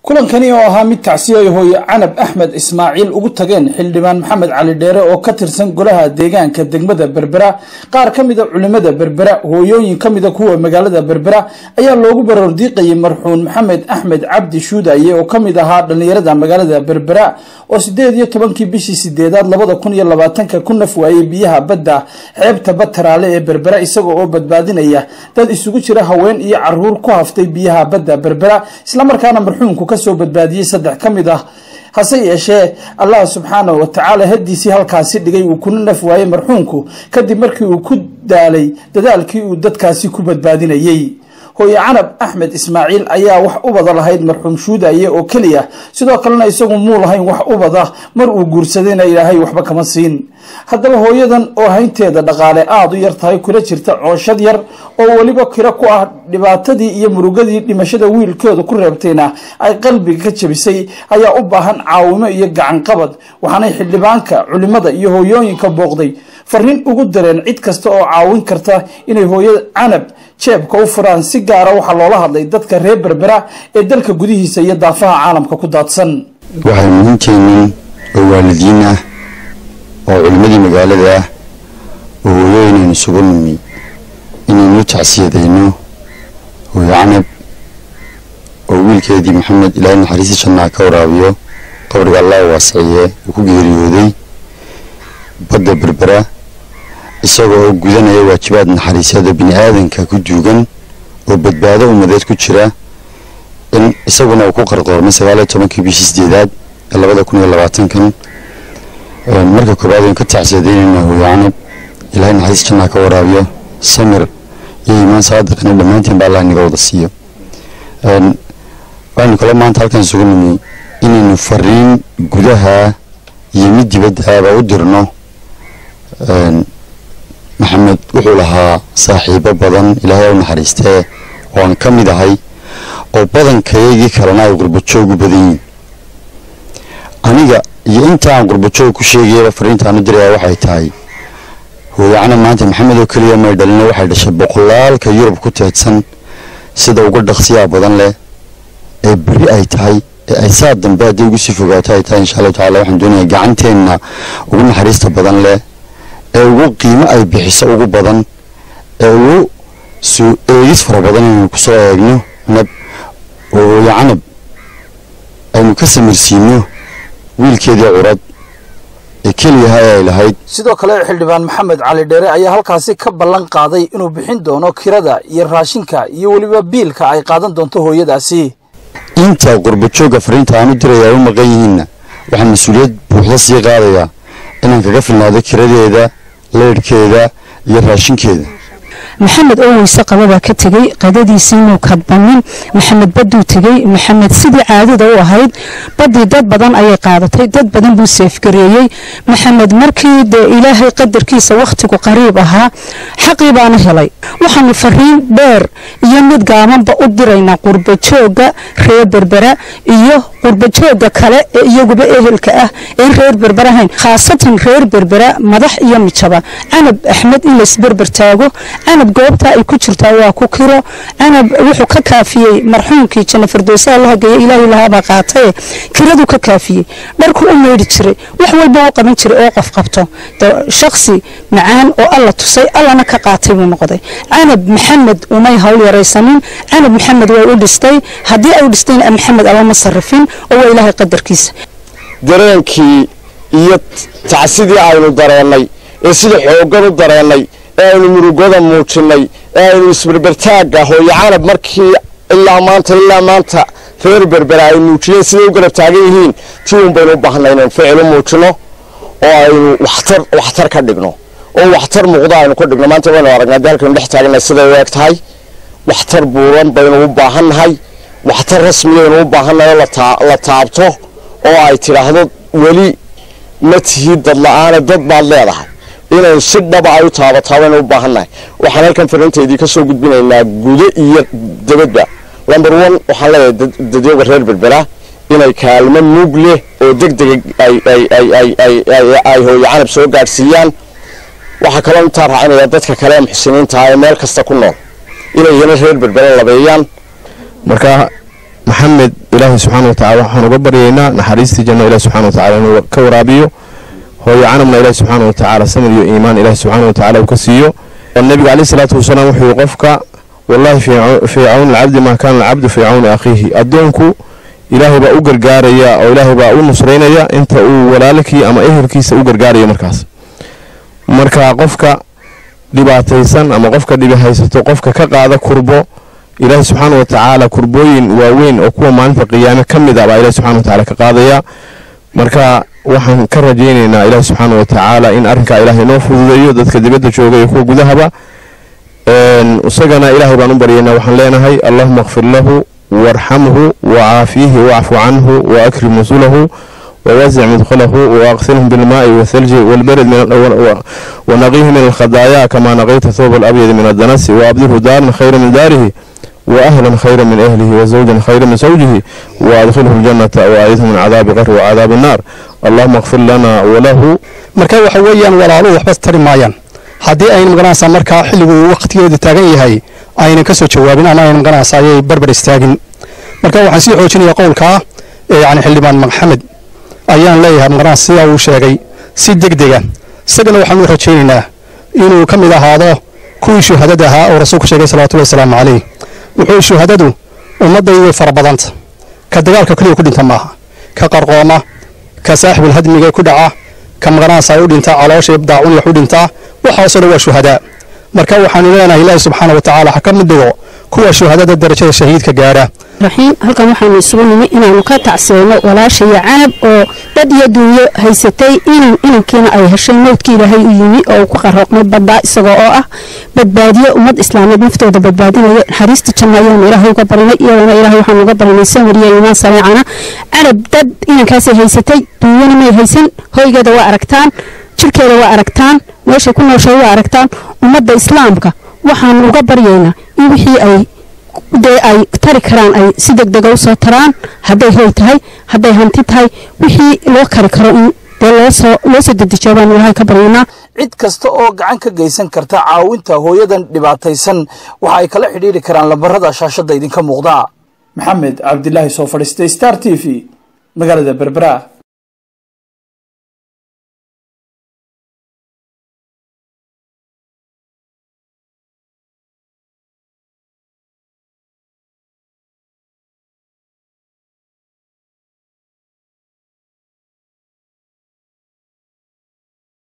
kulankani oo ahaa mid tacsiya hooye canab axmed ismaaciil ugu tageen xildhibaan maxamed cali dheere oo ka tirsan golaha deegaanka degmada berbera qaar ka mida culimada berbera hooyooyin ka mida kuwa magaalada berbera ayaa loogu barordiiqayay marxuun maxamed axmed cabdi shuudaye oo ka mid ahaa dhallinyarada magaalada berbera oo sideed iyo tobankii bishii sideedaad labada kun iyo labaatanka ku naf waayey biyaha badda xeebta bataraale ee berbera isaga oo badbaadinaya dad isugu jira haween iyo caruur ku haftay biyaha badda berbera islamarkaana marxuunku kasoo badbaadiyey saddex ka mid ah hase yeeshee allah subxaanahu watacaala haddiisii halkaasi dhigay uu kuna naf waayey marxuunku kadib markii uu ku daalay dadaalkii uu dadkaasi ku badbaadinayey hooye canab axmed ismaaciil ayaa wax ubada lahayd marxuum shuudaye oo keliya sidoo kalena isagu muu lahayn wax ubada mar uu guursadayna ilaahay waxba kama siin haddaba hooyadan oo haynteeda dhaqaale aada u yar tahay kula jirta cooshad yar oo weliba kiro ku ah dhibaatadii iyo murugadii dhimashada wiilkeedu ku reebtayna ay qalbiga ka jabisay ayaa u baahan caawimo iyo gacanqabad waxaanay xildhibaanka culimada iyo hooyooyinka booqday fariin ugu dareen cid kasta oo caawin karta inay hooyada canab jeebka u furaan si gaara waxaa loola hadlay dadka reer berbera ee dalka gudihiisa iyo daafaha caalamka ku daadsan waxay muhiimteennin oo waalidiin ah oo culimmadii magaalada ah oo hooyooyinaynu isugu nimi inaynu tacsiyadayno hooyo canab oo wiilkeedii maxamed ilaahay naxariistii jannaa ka waraabiyo qabriga allah waasiciye uu ku geeriyooday badda berbera isagoo oo gudanaya waajibaad naxariisyada bini aadanka ku duugan oo badbaado ummadeed ku jira in isaguna uu ku qarqoormay sagaaliyo tobankii bishii sideedaad ee labada kun iyo labaatankan marka koobaad aynu ka tacsiyadaynayna hooyo canab ilaahay naxariis jannaa ka waraabiyo samir iyo iimaan saadiqina dhammaanteen ba allah inaga wada siiyo waaynu kale maanta halkan isugu nimi inaynu fariin gudaha iyo mid dibaddaaba u dirno maxamed wuxuu lahaa saaxiibo badan ilaahay u naxariistee ooan ka mid ahay oo badankayaygii kalena ay qurbajoog u badan yihiin aniga iyo inta aan qurbajoog ku sheegayaba fariintaan u diraya waxay tahay hooyacana maanta maxamed oo keliya may dhalina waxay dhashay boqolaalka yurub ku teedsan sida uga dhaqsiyaa badan leh ee beri ay tahay ee ay saa dambe hadday ugu sii fogaato ay tahay insha allahu tacala waxaan doonayaa gacanteenna ugu naxariista badan leh ee ugu qiimo ay bixiso ugu badan ee ugu soo eegis fara badan inaynu kusoo eegno nab oo hooyo canab aynu ka samirsiino wiilkeedii curad ee keliyaha ee ay lahayd sidoo kale xildhibaan maxamed cali dheere ayaa halkaasi ka ballan qaaday inuu bixin doono kirada iyo raashinka iyo weliba biilka ay qaadan doonto hooyadaasi inta qurbajoogga fariinta aan u dirayaa u maqan yihiinna waxaan mas-uuliyad buuxda sii qaadayaa inaan kaga filnaado kiradeeda leyrhkeeda iyo raashinkeeda maxamed oo weyse qababaa ka tegey qadadiisii muu kadbanin maxamed baduu tegey maxamed sidii caadada u ahayd badii dad badan ayay qaadatay dad badan buu seefgareeyey maxamed markii dee ilaahay qadarkiisa wakhtigu qariib ahaa xaqii baana helay waxaanu fariin dheer iyo mid gaabanba u diraynaa qurbajooga reer berbera iyo qurbajooga kale ee iyaguba ehelka ah een reer berber ahayn khaasatan reer berbera madax iyo mijaba canab axmed in laysberber taago canab goobta ay ku jirtaa waa ku kiro canab wuxuu ka kaafiyey marxuumkii janno firdowsaha la hageeya ilaahay lahaabaa qaataye kiraduu ka kaafiyey dharku u meydhi jiray wax walba u qaban jiray oo qof qabto shaksi macaan oo alla tusay allana ka qaatay buu noqday canab maxamed umay hawl yaraysanin canab maxamed way u dhistay haddii ay u dhistayna maxamed alama sarrifin oo waa ilaahay qadarkiisa dareenkii iyo tacsidii aynu dareennay ee sida xooggan u dareennay ee aynu murugada muujinnay ee aynu isberbertaagga hooyo canab markii ilaa maanta ilaa maanta reer berbera ay muujiyeen siday u garab taagan yihiin tii un baynu u baahnay inaynu ficil u muujinno oo aynu waxtar waxtar ka dhigno oo waxtar muuqda aynu ka dhigno maanta waynu aragnaa dee halkaynu dhex taagannahay siday u eg tahay waxtar buuran baynu u baahannahay waxtar rasmiyaynu u baahannahay oo la taabto oo ay tidhaahdo weli ma tihid dad la-aane dad baad leedahay inaynu si dhaba ay u taabataa baynu u baahannahay waxaan halkan fariintaydii ka soo gudbinaynaa gudo iyo dabadba number one waxaan leeyahay dadyoga reer berbera inay kaalmo mug leh oo deg dega ay hooyo canab soo gaadhsiiyaan waxaa kaloo intaa raacinaya dadka kale ee muxsiniinta ee meel kasta ku nool inay iyana reer berbera labeeyaan marka maxamed ilaahay subxaana watacala waxaan uga baryaynaa naxariistii janno ilahi subxana watacala inuu ka waraabiyo hooyo canabna ilahi subxaana watacaala samir iyo iimaan ilahi subxaana watacala uu ka siiyo nabiga caleyhi salaatu wasalaam wuxuu qofka wallahi fii cawni alcabdi maa kaana alcabdu fii cawni akhiihi addoonku ilaahay baa u gargaaraya oo ilaahay baa u nusraynaya inta uu walaalkii ama ehelkiisa u gargaarayo markaas marka qofka dhibaataysan ama qofka dhibi haysato qofka ka qaada kurbo ilaahi subxaana watacaala kurbooyin waaweyn oo kuwa maalinta qiyaame ka mid ah baa ilahi subxana watacala ka qaadaya marka waxaan ka rajaynaynaa ilaahi subxaana watacaala in arrinkaa ilaahay noo fududeeyo dadka dibadda jooga iyo kuwa gudahaba isagana ilaahay baan u baryaynaa waxaan leenahay allahuma kfir lahu warxamhu wacaafiihi wacfu canhu waakrim nusulahu ووزع مدخله وأغسلهم بالماء والثلج والبرد من ونقيه من الخطايا كما نقيت الثوب الأبيض من الدنس وأبدله دارا خيرا من داره وأهلا خيرا من أهله وزوجا خيرا من زوجه وأدخله الجنة وأعيذه من عذاب قبر وعذاب النار اللهم اغفر لنا وله marka waxa weeyaan walaaluhu waxba tari maayaan haddii ayna magaranaysaa markaa xilligu waqtigeedu taagan yahay aynan ka soo jawaabin ama ayna magaranaysaa ayay barbar istaagin marka waxaan sii xoojinayaa qowlkaa yani xildhibaan maxamed ayaan leeyahay magaranaysa sidaa uu sheegay si degdega isagana waxaan u rajaynaynaa inuu ka mid ahaado kuwii shuhadada ahaa oo rasuulku sheegay salawatullahi wasalaamu calayh wuxuu shuhadadu ummaddaydu way fara badanta ka dagaalka keliya ku dhinta maaha ka qarqooma ka saaxibul hadmiga ku dhaca ka magaranaysaa u dhintaa caloosha daacun wax u dhintaa waxaasoo dhan waa shuhadaa marka waxaanu leenahay ilaahi subxaana wa tacaala ha ka mid dhigo kuwa shuhadada darajada shahiidka gaadha raxiim halkan waxaanu isugu nimi inaanu ka tacsiyeyno walaashaiyo canab oo dad iyo duunyo haysatay inan inankiina ay heshay mowdkii ilaahay u yimi oo uu ku qarooqmay baddaa isagoo oo ah badbaadiye ummad islaameed naftooda badbaadinaya naxariista janno ayaanu ilaahay uga barinay iyadana ilaahay waxaanu uga barinay samir iyo iimaan sareecana canab dad inankaasay haysatay duunyana may haysan hoygeeda waa aragtaan jirkeeda waa aragtaan meeshay ku nooshay waa aragtaan ummadda islaamka waxaanu uga baryaynaa in wixii ay dee ay tari karaan ay si degdega u soo taraan hadday hoy tahay hadday hanti tahay wixii loo kari karo in dee loosoo loo soo dedejiyo baanu ilaahay ka baryaynaa cid kasta oo gacan ka geysan karta caawinta hooyadan dhibaataysan waxa ay kala xidhiidhi karaan lambarada shaashadda idinka muuqda maxamed cabdilaahi soo fadhiistay star t v magaalada berbera